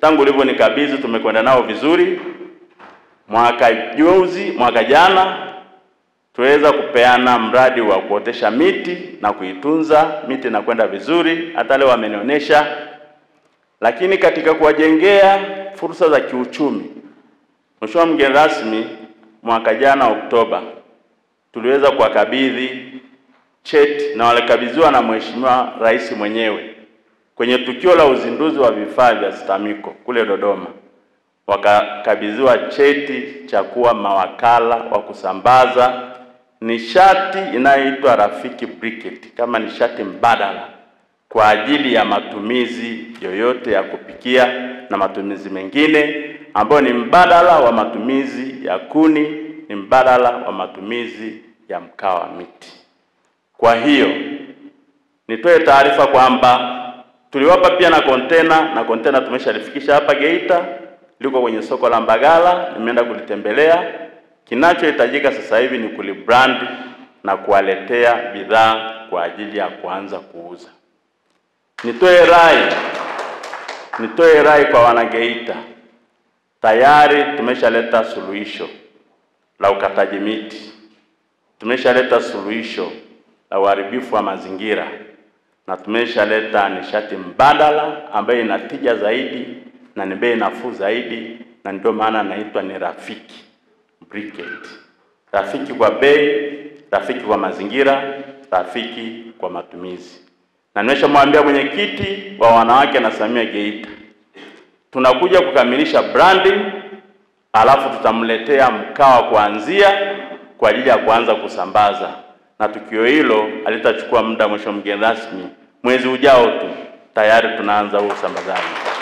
tangu ulivyonikabidhi tumekwenda nao vizuri. Mwaka juzi, mwaka jana tuweza kupeana mradi wa kuotesha miti na kuitunza miti na kwenda vizuri, hata leo wamenionyesha. Lakini katika kuwajengea fursa za kiuchumi, Mheshimiwa mgeni rasmi, mwaka jana Oktoba tuliweza kuwakabidhi cheti na walikabidhiwa na Mheshimiwa Rais mwenyewe kwenye tukio la uzinduzi wa vifaa vya STAMICO kule Dodoma, wakakabidhiwa cheti cha kuwa mawakala wa kusambaza nishati inayoitwa Rafiki Briquette kama nishati mbadala kwa ajili ya matumizi yoyote ya kupikia na matumizi mengine ambayo ni mbadala wa matumizi ya kuni, ni mbadala wa matumizi ya mkaa wa miti. Kwa hiyo nitoe taarifa kwamba tuliwapa pia na kontena na kontena tumeshalifikisha hapa Geita, liko kwenye soko la Mbagala, nimeenda kulitembelea. Kinachohitajika sasa hivi ni kulibrand na kuwaletea bidhaa kwa ajili ya kuanza kuuza. Nitoe rai, nitoe rai kwa wanageita, tayari tumeshaleta suluhisho la ukataji miti, tumeshaleta suluhisho la uharibifu wa mazingira na tumeshaleta nishati mbadala ambayo ina tija zaidi na ni bei nafuu zaidi, na ndio maana naitwa ni Rafiki Briquette. Rafiki kwa bei, rafiki kwa mazingira, rafiki kwa matumizi. Na nimeshamwambia mwenyekiti wa wanawake na Samia Geita, tunakuja kukamilisha branding, alafu tutamletea mkaa wa kuanzia kwa ajili ya kuanza kusambaza, na tukio hilo halitachukua muda. Mheshimiwa mgeni rasmi, mwezi ujao tu tayari tunaanza huo usambazaji.